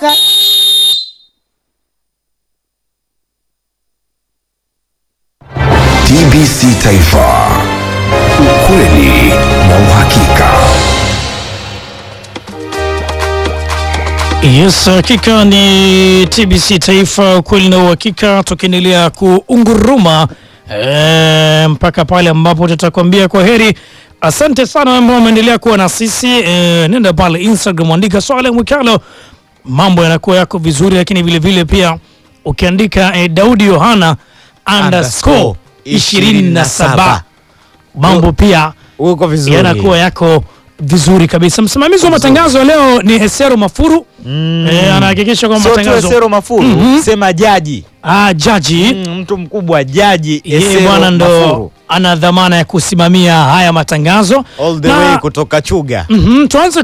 Ka- TBC Taifa, ukweli na uhakika. Yes, hakika ni TBC Taifa, ukweli na uhakika, tukiendelea kuunguruma e, mpaka pale ambapo tutakwambia kwa heri. Asante sana ambao wameendelea kuwa na sisi e, nenda pale Instagram, andika Swale Mwikalo, mambo yanakuwa yako vizuri, lakini vile vile pia ukiandika e, Daudi Yohana underscore ishirini na saba mambo pia uko vizuri yanakuwa yako vizuri kabisa. Msimamizi wa matangazo ya leo ni Hesero Mafuru Mm. e, anahakikisha kwamba Sio tu matangazo Esero Mafuru Mhm. sema jaji ah, jaji mm, mtu mkubwa jaji yeye Esero bwana ndo Mafuru. ana dhamana ya kusimamia haya matangazo all the Na- way kutoka Chuga Mhm, tuanze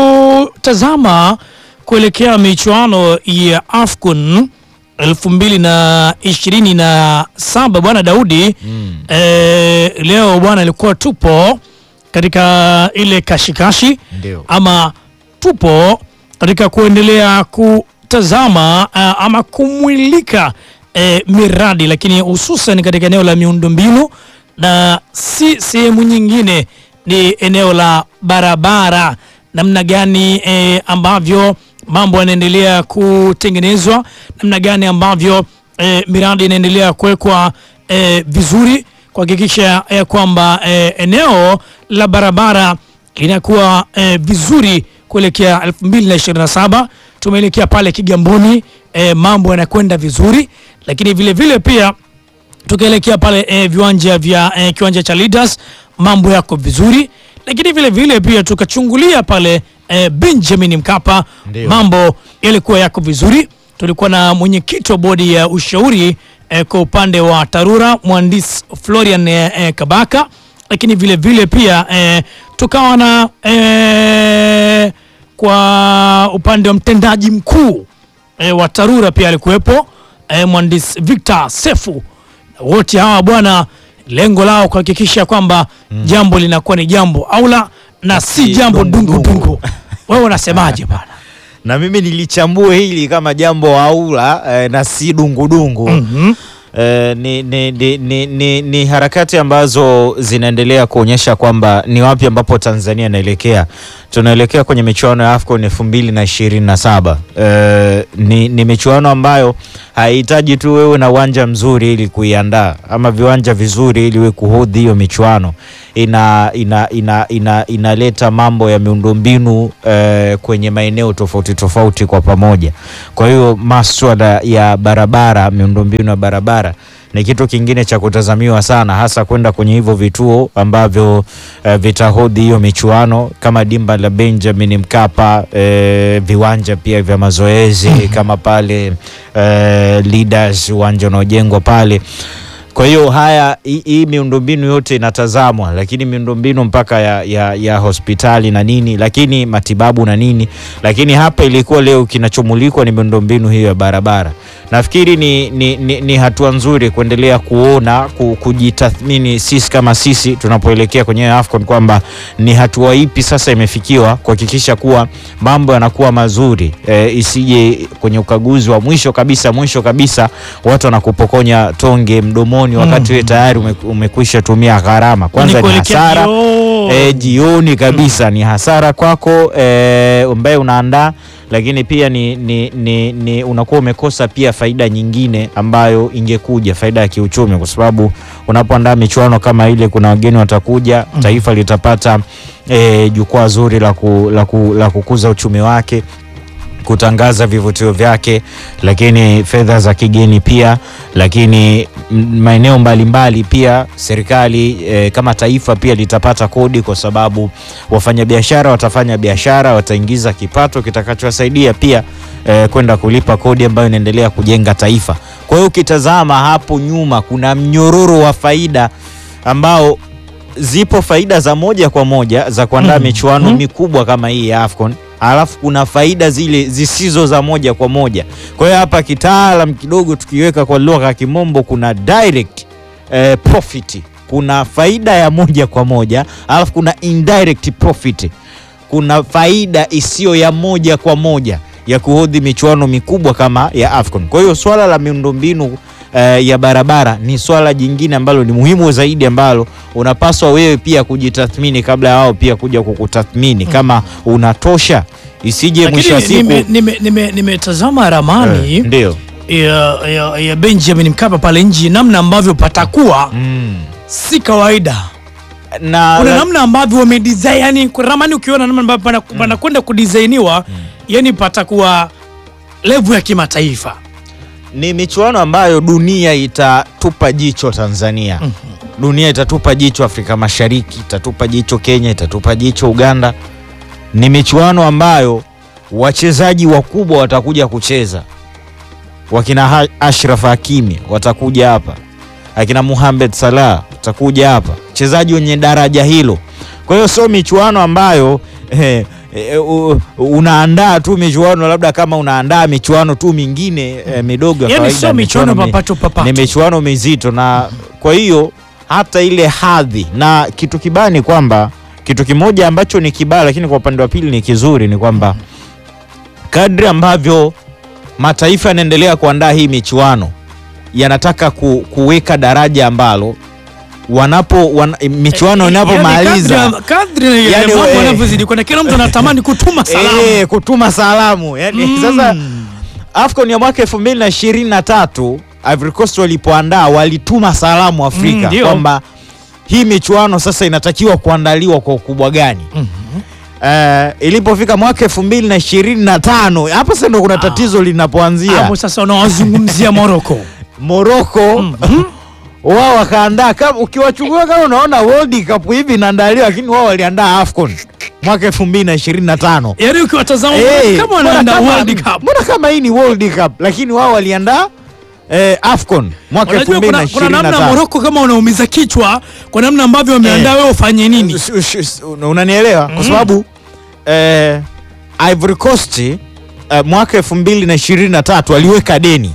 kutazama kuelekea michuano ya AFCON elfu mbili na ishirini na saba bwana Daudi Mm. eh, leo bwana ilikuwa tupo katika ile kashikashi Ndio. ama tupo katika kuendelea kutazama uh, ama kumwilika eh, miradi lakini hususan katika eneo la miundombinu na si sehemu nyingine, ni eneo la barabara, namna gani eh, ambavyo mambo yanaendelea kutengenezwa, namna gani ambavyo eh, miradi inaendelea kuwekwa eh, vizuri kuhakikisha eh, kwamba eh, eneo la barabara linakuwa eh, vizuri kuelekea 2027 tumeelekea pale Kigamboni eh, mambo yanakwenda vizuri, lakini vile vile pia tukielekea pale eh, viwanja vya eh, kiwanja cha Leaders mambo yako vizuri, lakini vile vile pia tukachungulia pale eh, Benjamin Mkapa Ndio. mambo yalikuwa yako vizuri. Tulikuwa na mwenyekiti wa bodi ya ushauri eh, kwa upande wa TARURA mhandisi Florian eh, eh, Kabaka, lakini vile vile pia eh, tukawa na eh, kwa upande wa mtendaji mkuu e, wa TARURA pia alikuwepo e, mhandisi Victor Sefu. Wote hawa bwana, lengo lao kuhakikisha kwamba jambo linakuwa ni jambo aula na si si jambo dungu dungu dungu. dungu. Wewe unasemaje bwana? na mimi nilichambue hili kama jambo aula eh, na si dungudungu Mhm. Eh, ni, ni, ni, ni, ni, ni harakati ambazo zinaendelea kuonyesha kwamba ni wapi ambapo Tanzania inaelekea. Tunaelekea kwenye michuano ya AFCON elfu mbili na ishirini na saba. Eh, ni, ni michuano ambayo haihitaji tu wewe na uwanja mzuri ili kuiandaa ama viwanja vizuri ili we kuhodhi hiyo michuano. Ina, ina, ina, ina, inaleta mambo ya miundombinu eh, kwenye maeneo tofauti tofauti kwa pamoja. Kwa hiyo maswala ya barabara, miundombinu ya barabara ni kitu kingine cha kutazamiwa sana, hasa kwenda kwenye hivyo vituo ambavyo eh, vitahodhi hiyo michuano kama dimba la Benjamin Mkapa, eh, viwanja pia vya mazoezi kama pale eh, Leaders, uwanja unaojengwa pale. Kwa hiyo haya hii hii miundombinu yote inatazamwa, lakini miundombinu mpaka ya, ya, ya hospitali na nini, lakini matibabu na nini, lakini hapa ilikuwa leo kinachomulikwa ni miundombinu hiyo ya barabara. Nafikiri ni, ni, ni, ni hatua nzuri kuendelea kuona ku, kujitathmini sisi kama sisi tunapoelekea kwenye AFCON kwamba ni hatua ipi sasa imefikiwa kuhakikisha kuwa mambo yanakuwa mazuri e, isije kwenye ukaguzi wa mwisho kabisa mwisho kabisa watu wanakupokonya tonge mdomoni wakati wewe tayari ume, umekwisha tumia gharama. Kwanza ni kuelekea hasara jioni. e, jioni kabisa ni hasara kwako e, ambaye unaandaa, lakini pia ni, ni, ni, ni unakuwa umekosa pia faida nyingine ambayo ingekuja faida ya kiuchumi, kwa sababu unapoandaa michuano kama ile, kuna wageni watakuja, taifa litapata e, jukwaa zuri la, ku, la, ku, la kukuza uchumi wake kutangaza vivutio vyake, lakini fedha za kigeni pia, lakini m- maeneo mbalimbali pia serikali e, kama taifa pia litapata kodi, kwa sababu wafanyabiashara watafanya biashara, wataingiza kipato kitakachowasaidia pia e, kwenda kulipa kodi ambayo inaendelea kujenga taifa. Kwa hiyo ukitazama hapo nyuma kuna mnyororo wa faida ambao zipo faida za moja kwa moja za kuandaa Mhm. michuano Mhm. mikubwa kama hii ya AFCON, alafu kuna faida zile zisizo za moja kwa moja. Kwa hiyo hapa kitaalam kidogo tukiweka kwa lugha ya Kimombo, kuna direct eh, profit, kuna faida ya moja kwa moja, alafu kuna indirect profit, kuna faida isiyo ya moja kwa moja ya kuhodhi michuano mikubwa kama ya AFCON. Kwa hiyo swala la miundombinu eh, ya barabara ni swala jingine ambalo ni muhimu zaidi ambalo unapaswa wewe pia kujitathmini kabla ya wao pia kuja kukutathmini kama unatosha, isije mwisho wa Lakini siku nimetazama nime, nime, nimetazama ramani Eh, ndio ya, ya, ya Benjamin Mkapa pale nje, namna ambavyo patakuwa mm. si kawaida. na Kuna la- namna ambavyo wamedesign, yani kwa ramani ukiona namna ambavyo pana- panakwenda kudisainiwa, yani patakuwa level ya kimataifa. ni michuano ambayo dunia itatupa jicho Tanzania. Dunia itatupa jicho Afrika Mashariki, itatupa jicho Kenya, itatupa jicho Uganda. Ni michuano ambayo wachezaji wakubwa watakuja kucheza, wakina Ha- Ashraf Hakimi watakuja hapa, akina Mohamed Salah watakuja hapa, wachezaji wenye daraja hilo. Kwa hiyo sio michuano ambayo eh, eh, u- unaandaa tu michuano labda kama unaandaa michuano tu mingine eh, midogo ya Yani kawaida, sio michuano mi- papato papato. ni michuano mizito, na kwa hiyo hata ile hadhi na kitu kibaya ni kwamba kitu kimoja ambacho ni kibaya, lakini kwa upande wa pili ni kizuri, ni kwamba kadri ambavyo mataifa yanaendelea kuandaa hii michuano yanataka ku, kuweka daraja ambalo wanapo wan, michuano inapomaliza Yani kadri, kadri Yani, mambo eh. yanavyozidi kwenda, kila mtu anatamani kutuma salamu. Eh, kutuma salamu yani, Mm. sasa AFCON ya mwaka 2023 Ivory Coast walipoandaa walituma salamu Mm, Afrika ndio. kwamba hii michuano sasa inatakiwa kuandaliwa kwa ukubwa gani. Eh, ilipofika mwaka 2025 hapo sasa ndo kuna tatizo linapoanzia. Hapo sasa unawazungumzia Morocco. Morocco wao wakaandaa kama ukiwachukua kama unaona World Cup hivi inaandaliwa, lakini wao waliandaa AFCON mwaka 2025. Yaani ukiwatazama Eh, kama mbona wanaenda kama- World Cup. Mbona kama hii ni World Cup lakini wao waliandaa eh, AFCON mwaka Unajua kuna, kuna namna 2025. Morocco kama unaumiza kichwa kwa namna ambavyo wameandaa wewe ufanye nini? Sh- sh- sh- Unanielewa kwa sababu eh, Ivory Coast eh, mwaka 2023 aliweka deni,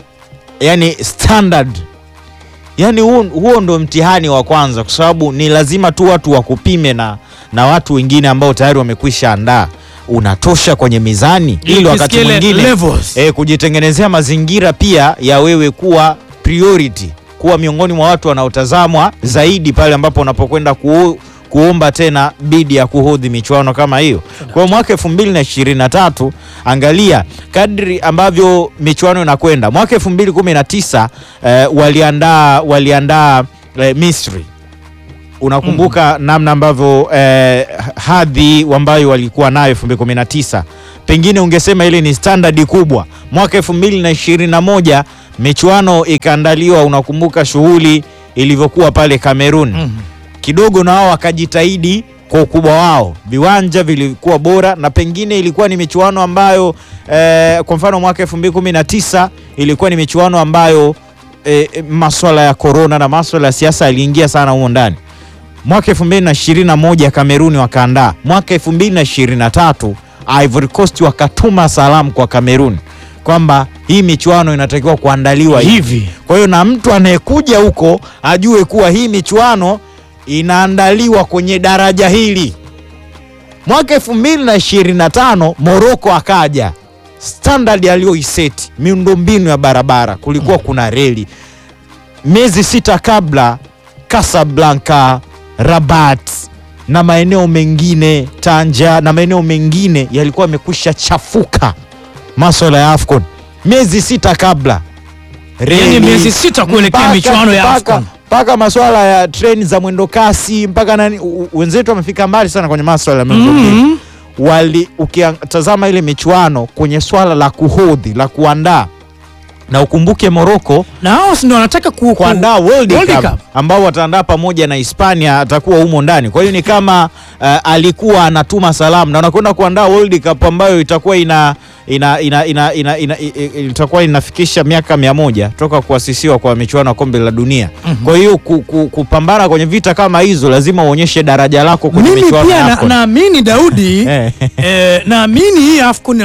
yani standard, yani huo, huo ndo mtihani wa kwanza, kwa sababu ni lazima tu watu wakupime na, na watu wengine ambao tayari wamekwisha andaa unatosha kwenye mizani, ili wakati Ukisikia ile mwingine levels. e, kujitengenezea mazingira pia ya wewe kuwa priority, kuwa miongoni mwa watu wanaotazamwa zaidi pale ambapo unapokwenda ku, kuomba tena bidi ya kuhodhi michuano kama hiyo. Kwa hiyo mwaka 2023 angalia kadri ambavyo michuano inakwenda. Mwaka 2019 eh, waliandaa waliandaa eh, Misri unakumbuka namna ambavyo eh, hadhi ambayo walikuwa nayo 2019 pengine ungesema ile ni standard kubwa. Mwaka 2021 michuano ikaandaliwa, unakumbuka shughuli ilivyokuwa pale Cameroon kidogo na wao wakajitahidi kwa ukubwa wao, viwanja vilikuwa bora na pengine ilikuwa ni michuano ambayo eh, kwa mfano mwaka 2019 ilikuwa ni michuano ambayo eh, maswala ya korona na maswala ya siasa yaliingia sana humo ndani. Mwaka 2021 Kameruni wakaandaa, mwaka 2023 Ivory Coast wakatuma salamu kwa Kamerun kwamba hii michuano inatakiwa kuandaliwa hivi. Hivi. Kwa hiyo na mtu anayekuja huko ajue kuwa hii michuano inaandaliwa kwenye daraja hili. Mwaka 2025 Morocco akaja, standard aliyoiseti miundombinu ya barabara, kulikuwa kuna reli. Miezi sita kabla Casablanca, Rabat na maeneo mengine Tanja na maeneo mengine yalikuwa yamekwisha chafuka maswala ya AFCON miezi sita kabla Yaani miezi sita kuelekea mpaka- michuano ya mpaka- AFCON. mpaka maswala ya treni za mwendo kasi mpaka nani, u- u- wenzetu wamefika mbali sana kwenye maswala ya miundombinu Mhm. wali ukitazama ile michuano kwenye swala la kuhodhi la kuandaa na ukumbuke Morocco Na hao si ndio wanataka ku, ku, kuandaa World, World Cup, Cup. ambao wataandaa pamoja na Hispania atakuwa humo ndani. Kwa hiyo ni kama uh, alikuwa anatuma salamu na wanakwenda kuandaa World Cup ambayo itakuwa ina ina, ina, ina, ina, ina, i- i- itakuwa inafikisha miaka mia moja toka kuasisiwa kwa michuano ya kombe la dunia. Kwa hiyo ku, ku, kupambana kwenye vita kama hizo lazima uonyeshe daraja lako kwenye mimi michuano pia ya na- AFCON. naamini Daudi Eh. eh, naamini hii AFCON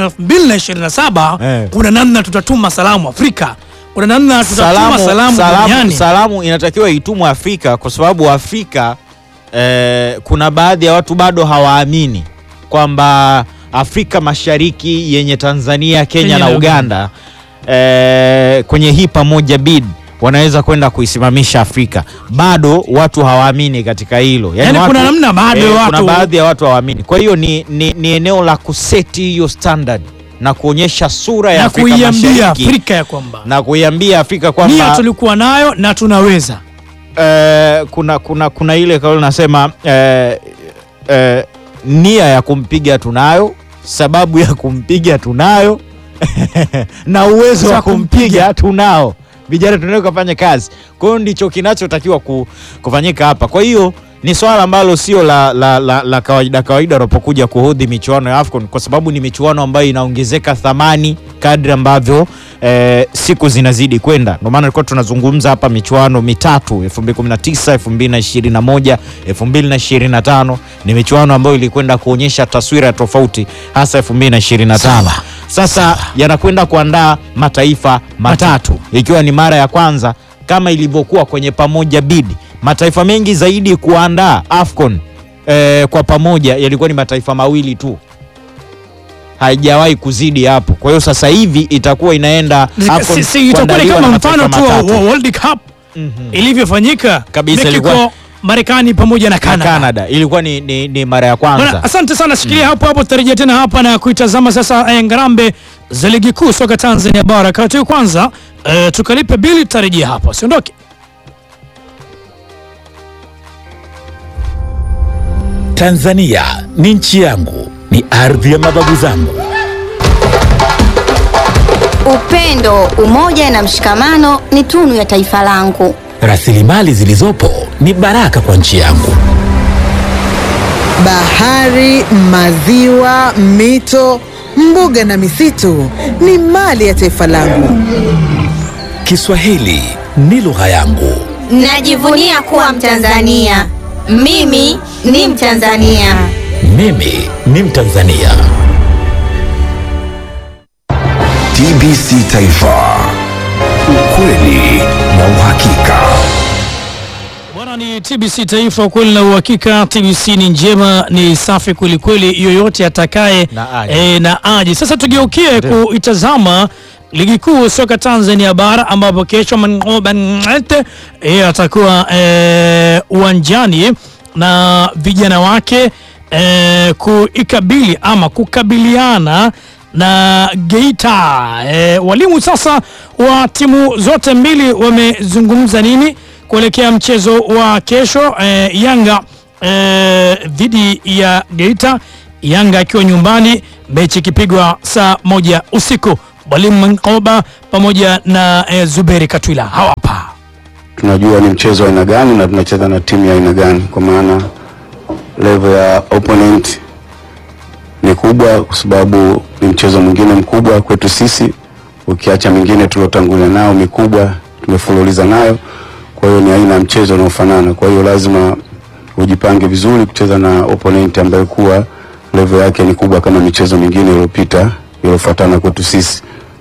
2027 Eh. kuna namna tutatuma salamu Afrika, kuna namna tutatuma salamu, salamu, duniani. salamu inatakiwa itumwe Afrika kwa sababu Afrika eh, kuna baadhi ya watu bado hawaamini kwamba Afrika Mashariki yenye Tanzania, Kenya, Kenya na na Uganda eh, kwenye hii pamoja bid wanaweza kwenda kuisimamisha Afrika. Bado watu hawaamini katika hilo, Yaani kuna namna bado kuna watu- baadhi ya watu hawaamini. Kwa hiyo ni, ni, ni eneo la kuseti hiyo standard na kuonyesha sura ya na Afrika kuiambia Mashariki Afrika ya kwamba na kuiambia Afrika nia kwamba tulikuwa nayo na tunaweza. eh, kuna, kuna, kuna ile kauli nasema eh, eh, nia ya kumpiga tunayo, sababu ya kumpiga tunayo na uwezo Za wa kumpiga tunao. Vijana tunaweza kufanya kazi. Kwa hiyo ndicho kinachotakiwa ku, kufanyika hapa. Kwa hiyo ni swala ambalo sio la, la, la, la kawaida kawaida unapokuja kuhodhi michuano ya AFCON kwa sababu ni michuano ambayo inaongezeka thamani kadri ambavyo eh, siku zinazidi kwenda. Ndio maana tulikuwa tunazungumza hapa michuano mitatu 2019, 2021, 2025 ni michuano ambayo ilikwenda kuonyesha taswira tofauti hasa 2025. Sasa yanakwenda kuandaa mataifa matatu ikiwa ni mara ya kwanza kama ilivyokuwa kwenye pamoja bidi mataifa mengi zaidi kuandaa AFCON eh, kwa pamoja yalikuwa ni mataifa mawili tu, haijawahi kuzidi hapo. Kwa hiyo sasa hivi itakuwa inaenda AFCON Si- si, itakuwa ni kuandaliwa kama na mfano mataifa tu wa matatu. wa World Cup Mhm. ilivyofanyika Kabisa, Mexico, ilikuwa- Marekani pamoja na Na Canada. Canada ilikuwa ni, ni, ni mara ya Bwana, kwanza. asante sana, shikilia hapo hapo, tutarejea tena hapa na kuitazama sasa eh, ngarambe za ligi kuu soka Tanzania bara. Kati kwanza eh, tukalipe bili, tutarejea hapa, usiondoke. Tanzania ni nchi yangu, ni ardhi ya mababu zangu. Upendo, umoja na mshikamano ni tunu ya taifa langu. Rasilimali zilizopo ni baraka kwa nchi yangu. Bahari, maziwa, mito, mbuga na misitu ni mali ya taifa langu. Kiswahili ni lugha yangu. Najivunia kuwa Mtanzania. Mimi ni Mtanzania. Mimi ni Mtanzania. TBC Taifa, ukweli na uhakika. Bwana, ni TBC Taifa, ukweli na uhakika. TBC ni njema, ni safi kwelikweli, yoyote atakaye Na aje. e, na aje. Sasa tugeukie kuitazama ligi kuu soka Tanzania bara ambapo kesho Mangoba Ngete e, atakuwa e, uwanjani na vijana wake e, kuikabili ama kukabiliana na Geita. E, walimu sasa wa timu zote mbili wamezungumza nini kuelekea mchezo wa kesho e, Yanga e, dhidi ya Geita, Yanga akiwa nyumbani, mechi ikipigwa saa moja usiku. Mwalimu Mankoba pamoja na e, Zuberi Katwila hawapa tunajua ni mchezo wa aina gani na tunacheza na timu ya aina gani, kwa maana level ya opponent ni kubwa, kwa sababu ni mchezo mwingine mkubwa kwetu sisi, ukiacha mingine tuliotangulia nao mikubwa tumefululiza nayo. Kwa hiyo ni aina ya mchezo unaofanana, kwa hiyo lazima ujipange vizuri kucheza na opponent ambaye kuwa level yake ni kubwa kama michezo mingine iliyopita iliyofuatana kwetu sisi.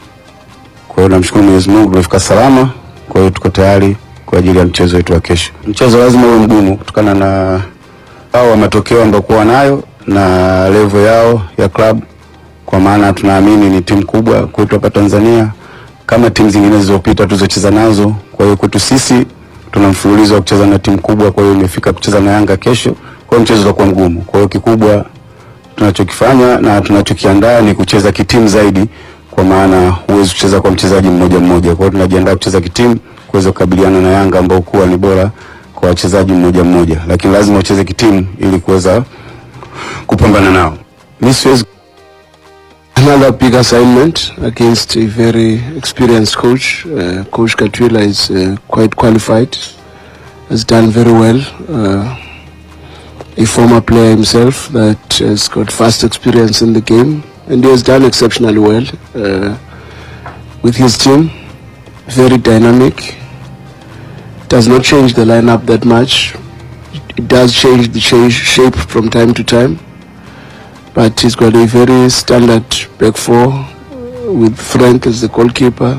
Kwa hiyo namshukuru Mwenyezi Mungu tumefika salama. Kwa hiyo tuko tayari kwa ajili ya mchezo wetu wa kesho. Mchezo lazima uwe mgumu kutokana na hao wa matokeo ambayo kuwa nayo na level yao ya club, kwa maana tunaamini ni timu kubwa kwetu hapa Tanzania kama timu zingine zilizopita tulizocheza nazo. Kwa hiyo kwetu sisi tuna mfululizo wa kucheza na timu kubwa, kwa hiyo imefika kucheza na Yanga kesho, kwa hiyo mchezo utakuwa mgumu. Kwa hiyo kikubwa tunachokifanya na tunachokiandaa ni kucheza kitimu zaidi, kwa maana huwezi kucheza kwa mchezaji mmoja mmoja. Kwa hiyo tunajiandaa kucheza kitimu kuweza kukabiliana na Yanga ambao kuwa ni bora kwa wachezaji mmoja mmoja, lakini lazima ucheze kitimu ili kuweza kupambana nao. Mimi siwezi Another big assignment against a very experienced coach. Uh, coach Katwila is uh, quite qualified, has done very well. Uh, a former player himself that has got vast experience in the game, and he has done exceptionally well uh, with his team. Very dynamic. Does not change the lineup that much. It does change the change shape from time to time but he's got a very standard back four uh, with Frank as the goalkeeper,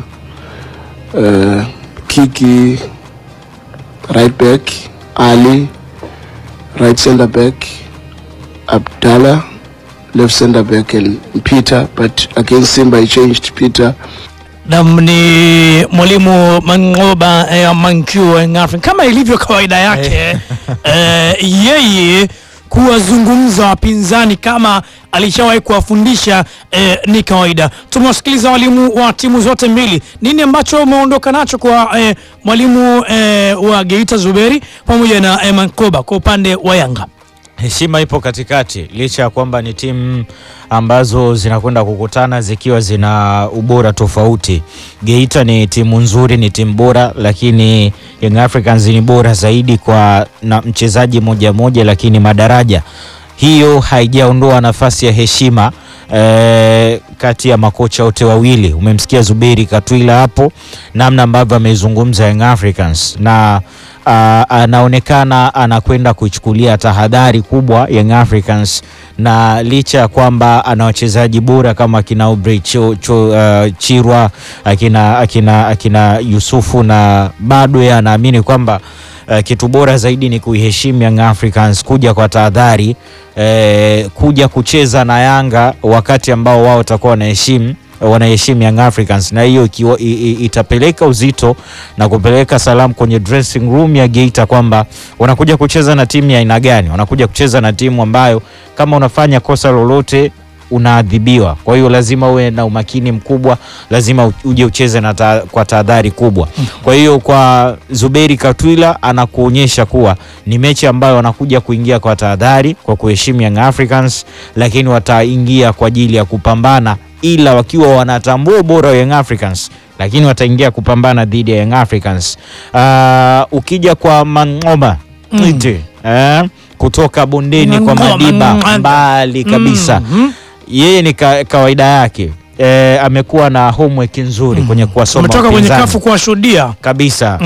uh, Kiki right back, Ali right centre back, Abdallah left center back and Peter, but against Simba he changed Peter. Nam ni mwalimu Mangoba eh, Mankio Young Africans kama ilivyo kawaida yake eh, yeye kuwazungumza wapinzani kama alishawahi kuwafundisha eh, ni kawaida. Tumewasikiliza walimu wa timu zote mbili. Nini ambacho umeondoka nacho kwa eh, mwalimu eh, wa Geita Zuberi pamoja na eh, Mankoba kwa upande wa Yanga? Heshima ipo katikati, licha ya kwamba ni timu ambazo zinakwenda kukutana zikiwa zina ubora tofauti. Geita ni timu nzuri, ni timu bora, lakini Young Africans ni bora zaidi kwa na mchezaji moja moja, lakini madaraja hiyo haijaondoa nafasi ya heshima eh, kati ya makocha wote wawili. Umemsikia Zuberi Katwila hapo namna ambavyo amezungumza Young Africans na uh, anaonekana anakwenda kuichukulia tahadhari kubwa Young Africans, na licha ya kwamba ana wachezaji bora kama akina Aubrey cho, cho, uh, Chirwa akina, akina, akina Yusufu na bado yeye anaamini kwamba uh, kitu bora zaidi ni kuiheshimu Young Africans, kuja kwa tahadhari eh, kuja kucheza na Yanga wakati ambao wao watakuwa wanaheshimu wanaheshimu Young Africans, na hiyo ikiwa- i- i- itapeleka uzito na kupeleka salamu kwenye dressing room ya Geita kwamba wanakuja kucheza na timu ya aina gani, wanakuja kucheza na timu ambayo kama unafanya kosa lolote unaadhibiwa. Kwa hiyo lazima uwe na umakini mkubwa, lazima u- uje ucheze na ta, kwa tahadhari kubwa. Kwa hiyo kwa Zuberi Katwila anakuonyesha kuwa ni mechi ambayo wanakuja kuingia kwa tahadhari, kwa kuheshimu Young Africans, lakini wataingia kwa ajili ya kupambana, ila wakiwa wanatambua ubora wa Young Africans lakini wataingia kupambana dhidi ya Young Africans. Ah, ukija kwa Mang'oba Ite, eh, kutoka bondeni kwa Mang'oba, Madiba Mang'oba. mbali kabisa Mhm. yeye ni ka, kawaida yake e, amekuwa na homework nzuri kwenye kuwasoma Umetoka kwenye wapinzani kafu kuwashuhudia kabisa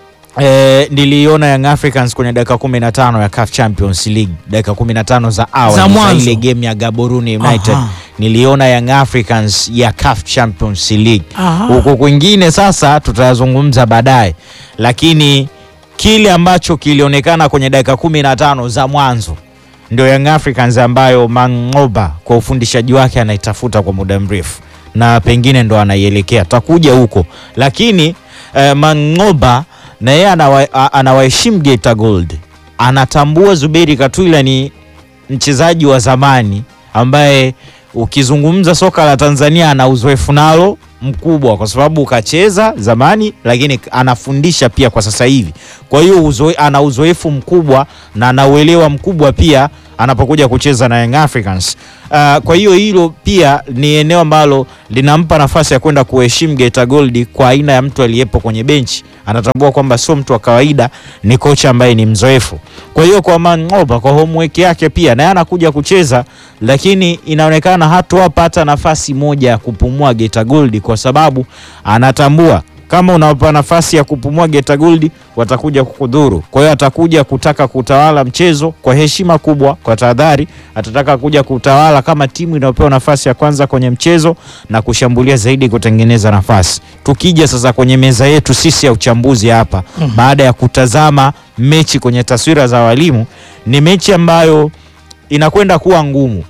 e, niliona Young Africans kwenye dakika 15 ya CAF Champions League, dakika 15 za awali Za za mwanzo. ile game ya Gaborone United Aha. niliona Young Africans ya CAF Champions League Aha. huko kwingine sasa tutayazungumza baadaye, lakini kile ambacho kilionekana kwenye dakika 15 za mwanzo ndio Young Africans ambayo Mangoba kwa ufundishaji wake anaitafuta kwa muda mrefu na pengine ndo anaielekea, takuja huko, lakini eh, Mangoba na yeye anawa- a- anawaheshimu Geita Gold, anatambua Zuberi Katwila ni mchezaji wa zamani ambaye ukizungumza soka la Tanzania ana uzoefu nalo mkubwa, kwa sababu kacheza zamani, lakini anafundisha pia kwa sasa hivi. Kwa hiyo uzoe, ana uzoefu mkubwa na ana uelewa mkubwa pia anapokuja kucheza na Young Africans. Uh, kwa hiyo hilo pia ni eneo ambalo linampa nafasi ya kwenda kuheshimu Geita Gold kwa aina ya mtu aliyepo kwenye benchi. Anatambua kwamba sio mtu wa kawaida, ni kocha ambaye ni mzoefu. Kwa hiyo kwa Mangoba, kwa homework yake pia naye anakuja kucheza, lakini inaonekana hatowapa hata nafasi moja ya kupumua Geita Gold kwa sababu anatambua kama unawapa nafasi ya kupumua Geita Gold watakuja kukudhuru. Kwa hiyo atakuja kutaka kutawala mchezo kwa heshima kubwa, kwa tahadhari. Atataka kuja kutawala kama timu inayopewa nafasi ya kwanza kwenye mchezo na kushambulia zaidi, kutengeneza nafasi. Tukija sasa kwenye meza yetu sisi ya uchambuzi hapa, baada ya kutazama mechi kwenye taswira za walimu, ni mechi ambayo inakwenda kuwa ngumu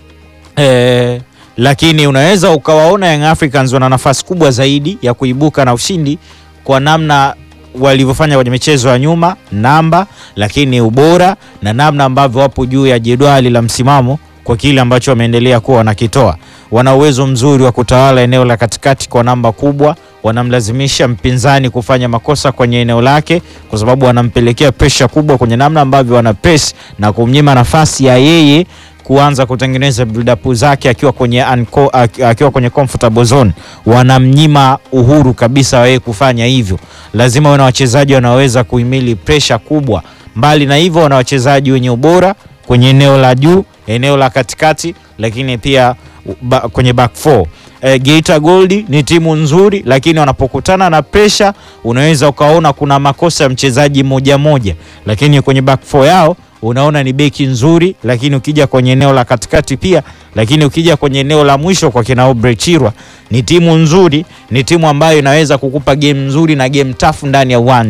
eh, lakini unaweza ukawaona Young Africans wana nafasi kubwa zaidi ya kuibuka na ushindi kwa namna walivyofanya kwenye michezo ya nyuma, namba lakini ubora na namna ambavyo wapo juu ya jedwali la msimamo kwa kile ambacho wameendelea kuwa wanakitoa. Wana uwezo mzuri wa kutawala eneo la katikati kwa namba kubwa, wanamlazimisha mpinzani kufanya makosa kwenye eneo lake, kwa sababu wanampelekea presha kubwa kwenye namna ambavyo wana press na kumnyima nafasi ya yeye kuanza kutengeneza build up zake akiwa kwenye unco, ak- akiwa kwenye comfortable zone, wanamnyima uhuru kabisa wa yeye kufanya hivyo. Lazima wana wachezaji wanaoweza kuhimili pressure kubwa. Mbali na hivyo, wana wachezaji wenye ubora kwenye eneo la juu, eneo la katikati, lakini pia ba, kwenye back four. E, Geita Gold ni timu nzuri, lakini wanapokutana na pressure unaweza ukaona kuna makosa ya mchezaji moja moja, lakini kwenye back four yao unaona ni beki nzuri, lakini ukija kwenye eneo la katikati pia, lakini ukija kwenye eneo la mwisho kwa kina Aubrey Chirwa ni timu nzuri, ni timu ambayo inaweza kukupa game nzuri na game tafu ndani ya uwanja.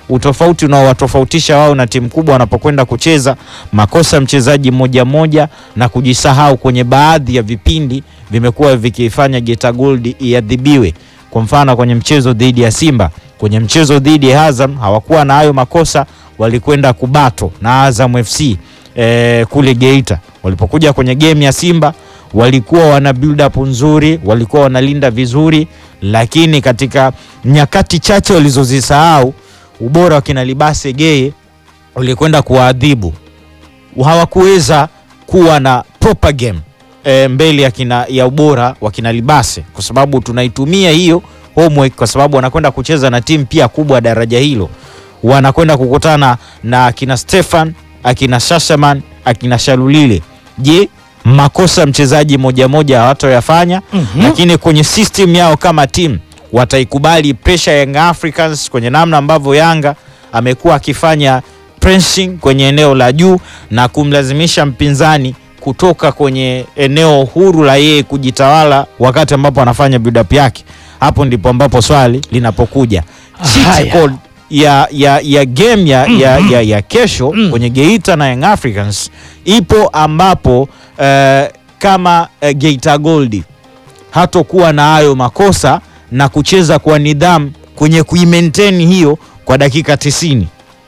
utofauti unaowatofautisha wao na timu kubwa wanapokwenda kucheza, makosa ya mchezaji mmoja mmoja na kujisahau kwenye baadhi ya vipindi vimekuwa vikifanya Geita Gold iadhibiwe. Kwa mfano kwenye mchezo dhidi ya Simba, kwenye mchezo dhidi ya Azam hawakuwa na hayo makosa, walikwenda kubato na Azam FC eh, kule Geita. Walipokuja kwenye game ya Simba walikuwa wana build up nzuri, walikuwa wanalinda vizuri, lakini katika nyakati chache walizozisahau ubora wa kina Libase Geye ulikwenda kuwaadhibu. Hawakuweza kuwa na proper game e, mbele ya, kina, ya ubora wa kina Libase, kwa sababu tunaitumia hiyo homework, kwa sababu wanakwenda kucheza na timu pia kubwa ya daraja hilo, wanakwenda kukutana na akina Stefan, akina Shashaman, akina Shalulile. Je, makosa ya mchezaji moja moja hawatoyafanya? Mhm. Lakini kwenye system yao kama timu wataikubali pressure ya Young Africans kwenye namna ambavyo Yanga amekuwa akifanya pressing kwenye eneo la juu na kumlazimisha mpinzani kutoka kwenye eneo huru la yeye kujitawala wakati ambapo anafanya build up yake. Hapo ndipo ambapo swali linapokuja. Cheat Haya. code ya, ya, ya game ya, ya, ya, ya kesho Mm. kwenye Geita na Young Africans ipo ambapo eh, kama eh, Geita Gold hatokuwa na hayo makosa na kucheza kwa nidhamu kwenye kuimaintain hiyo kwa dakika 90.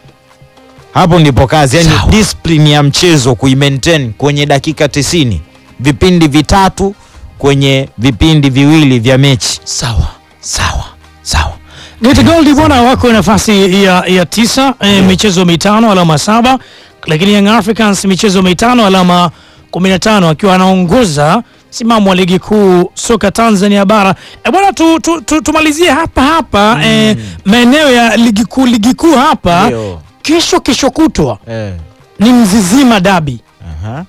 Hapo ndipo kazi, yani Sawa. discipline ya mchezo kuimaintain kwenye dakika 90, vipindi vitatu kwenye vipindi viwili vya mechi. Sawa sawa sawa. Geita Gold bwana wako nafasi ya, ya tisa eh, michezo mitano alama saba, lakini Young Africans michezo mitano alama 15 akiwa anaongoza msimamo wa ligi kuu soka Tanzania bara. E bwana tu, tu, tu, tumalizie hapa hapa eh, maeneo ya ligi kuu ligi kuu hapa Ndio. kesho kesho kutwa Eh. ni Mzizima dabi Aha.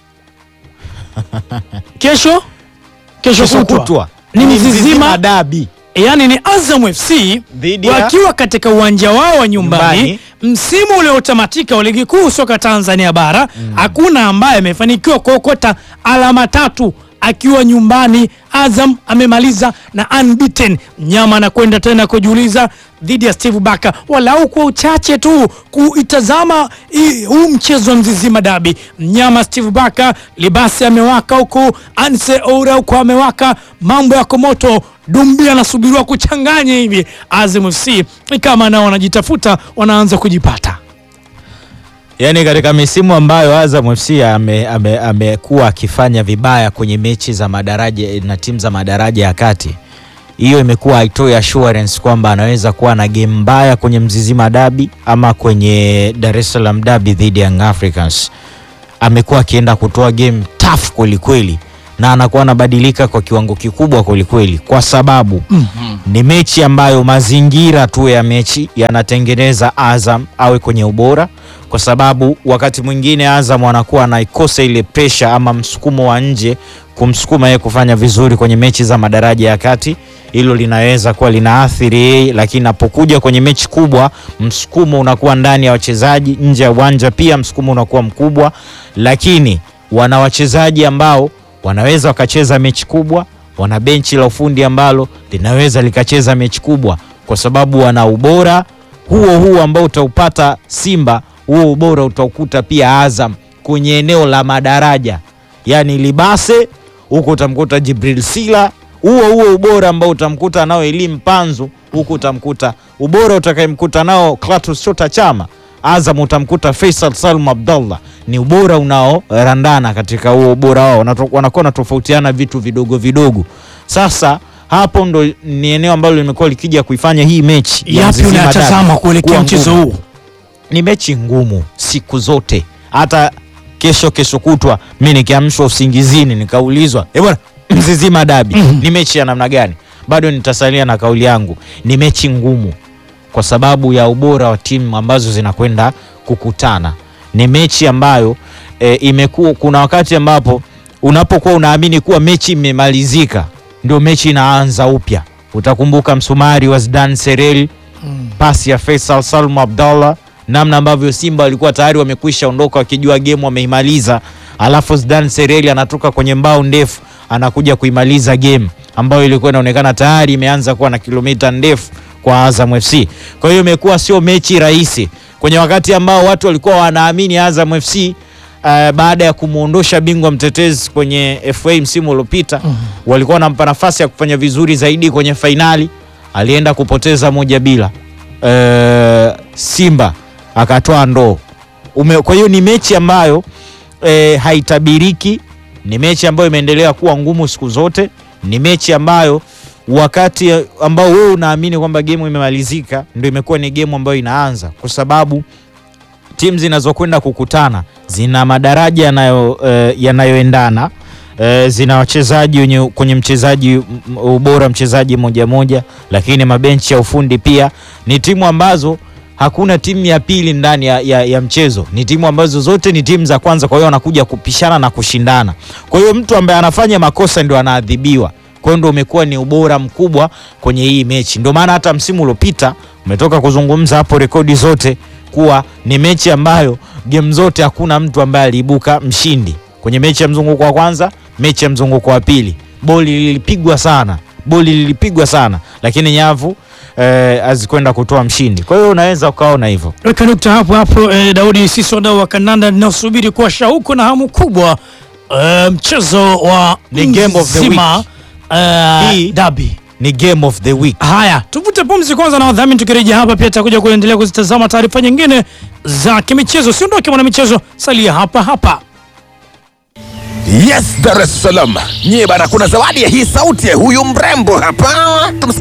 kesho kesho, Kesho kutwa, kutwa ni Mzizima Mzizima dabi yani ni Azam FC Dhidi ya- wakiwa katika uwanja wao wa nyumbani, Nyumbani. msimu uliotamatika wa ligi kuu soka Tanzania bara hakuna ambaye amefanikiwa kuokota alama tatu akiwa nyumbani. Azam amemaliza na unbeaten. Mnyama anakwenda tena kujiuliza dhidi ya Steve Baka, walau kwa uchache tu kuitazama hii- huu mchezo wa Mzizima dabi. Mnyama Steve Baka, Libasi amewaka huku, Anse Oura huku amewaka, mambo yako moto. Dumbi anasubiriwa kuchanganya hivi. Azam FC ni kama nao wanajitafuta, wanaanza kujipata. Yaani katika misimu ambayo Azam FC ame- ame- amekuwa akifanya vibaya kwenye mechi za madaraja na timu za madaraja ya kati, hiyo imekuwa haitoi assurance kwamba anaweza kuwa na game mbaya kwenye Mzizima dabi ama kwenye Dar es Salaam dabi dhidi ya Young Africans. Amekuwa akienda kutoa game tough kweli kweli na anakuwa anabadilika kwa kiwango kikubwa kweli kweli, kwa sababu ni mechi ambayo mazingira tu ya mechi yanatengeneza Azam awe kwenye ubora, kwa sababu wakati mwingine Azam anakuwa anaikosa ile pressure ama msukumo wa nje kumsukuma yeye kufanya vizuri kwenye mechi za madaraja ya kati. Hilo linaweza kuwa linaathiri yeye, lakini napokuja kwenye mechi kubwa, msukumo unakuwa ndani ya wachezaji, nje ya uwanja pia msukumo unakuwa mkubwa, lakini wana wachezaji ambao wanaweza wakacheza mechi kubwa, wana benchi la ufundi ambalo linaweza likacheza mechi kubwa, kwa sababu wana ubora huo huo ambao utaupata Simba, huo ubora utaukuta pia Azam kwenye eneo la madaraja, yaani Libase huko utamkuta Jibril Sila, huo huo ubora ambao utamkuta nao Elim Panzu, huku utamkuta ubora utakayemkuta nao Clatous Chota Chama. Azam utamkuta Faisal Salum Abdallah, ni ubora unaorandana katika huo ubora wao, Wanato- wanakuwa wanatofautiana vitu vidogo vidogo. Sasa hapo ndo ni eneo ambalo limekuwa likija kuifanya hii mechi ya Yapi Mzizima unayatazama Derby kuelekea kuwa mchezo ngumu. huu? Ni mechi ngumu siku zote, hata kesho kesho kutwa mi nikiamshwa usingizini nikaulizwa eh bwana Mzizima dabi ni mechi ya namna gani, bado nitasalia na kauli yangu, ni mechi ngumu kwa sababu ya ubora wa timu ambazo zinakwenda kukutana. Ni mechi ambayo e, imekuwa kuna wakati ambapo unapokuwa unaamini kuwa mechi imemalizika, ndio mechi inaanza upya. Utakumbuka msumari wa Zidane Serel, pasi ya Faisal Salum Abdallah, namna ambavyo Simba walikuwa tayari wamekwisha ondoka wakijua game wameimaliza, alafu Zidane Sereli anatoka kwenye mbao ndefu anakuja kuimaliza game ambayo ilikuwa inaonekana tayari imeanza kuwa na kilomita ndefu kwa Azam FC. Kwa hiyo imekuwa sio mechi rahisi kwenye wakati ambao watu walikuwa wanaamini Azam FC uh, baada ya kumwondosha bingwa mtetezi kwenye FA msimu uliopita walikuwa wanampa nafasi ya kufanya vizuri zaidi kwenye fainali, alienda kupoteza moja bila uh, Simba akatoa ndoo Ume, kwa hiyo ni mechi ambayo e, haitabiriki. Ni mechi ambayo imeendelea kuwa ngumu siku zote. Ni mechi ambayo wakati ambao wewe unaamini kwamba gemu imemalizika ndio imekuwa ni gemu ambayo inaanza, kwa sababu timu zinazokwenda kukutana zina madaraja yanayo e, yanayoendana e, zina wachezaji wenye kwenye mchezaji m- ubora mchezaji moja moja, lakini mabenchi ya ufundi pia ni timu ambazo hakuna timu ya pili ndani ya, ya, ya mchezo. Ni timu ambazo zote ni timu za kwanza, kwa hiyo wanakuja kupishana na kushindana. Kwa hiyo mtu ambaye anafanya makosa ndio anaadhibiwa. Kwa hiyo ndio umekuwa ni ubora mkubwa kwenye hii mechi. Ndio maana hata msimu uliopita umetoka kuzungumza hapo rekodi zote kuwa ni mechi ambayo game zote hakuna mtu ambaye aliibuka mshindi. Kwenye mechi ya mzunguko wa kwanza, mechi ya mzunguko wa pili, boli lilipigwa sana, boli lilipigwa sana, lakini nyavu eh, hazikwenda kutoa mshindi. Kwa hiyo unaweza ukaona hivyo. Weka nukta hapo hapo eh, Daudi, sisi wadau wa kandanda ninaosubiri kwa shauku na hamu kubwa eh, mchezo wa Ni game of the nzima, week. eh, Hii- dabi. Ni game of the week. Haya, tuvute pumzi kwanza na wadhamini. Tukirejea hapa pia tutakuja kuendelea kuzitazama taarifa nyingine za kimichezo. Siondoke mwana michezo, salia hapa hapa. Yes, Dar es Salaam. Nyie bana, kuna zawadi ya hii sauti ya huyu mrembo hapa. Tumsikie